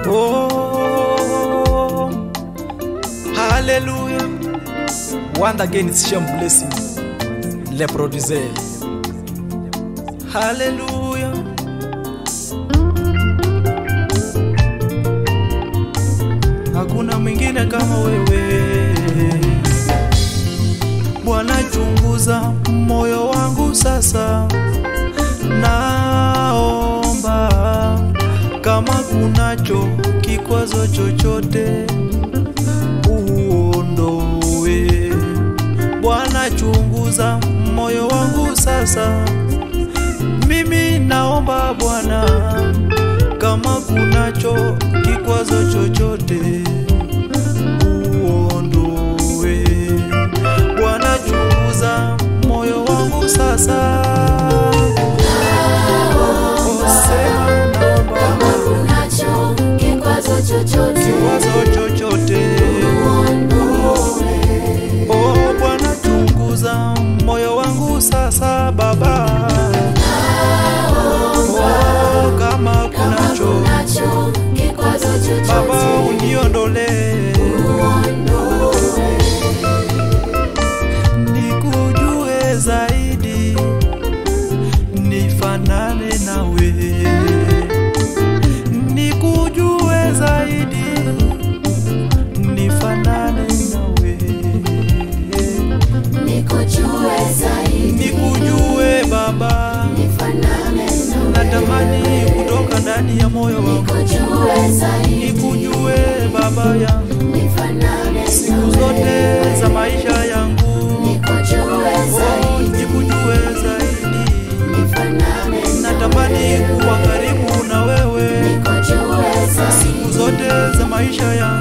Oh, hallelujah. Once again, it's Shem Blessing, le producer. Hallelujah. Hakuna mwingine kama wewe Bwana, chunguza moyo wangu sasa, naomba kama kunacho kikwazo chochote uondoe. Bwana, chunguza moyo wangu sasa, mimi naomba Bwana, kama kunacho kikwazo chochote uondoe. Bwana, chunguza moyo wangu sasa. Sema naomba Kama kunacho kikwazo chochote kikwazo chochote uondoe. Oh Bwana, chunguza moyo wangu sasa Baba. Oh, kama Kama kunacho kunacho kikwazo Baba, chochote uniondolee uondoe. nikujue zaidi, nifanane nawe, nikujue zaidi, nifanane nawe, Nikujue zaidi, nikujue Baba, nifanane nawe. natamani kutoka ndani ya moyo wangu, Nikujue zaidi, nikujue Baba yangu, nifanane siku nawe. zote za maisha yangu, Nikujue oh, zaidi, nikujue zaidi nifanane natamani kuwa karibu na wewe Nikujue zaidi, siku zote za maisha yangu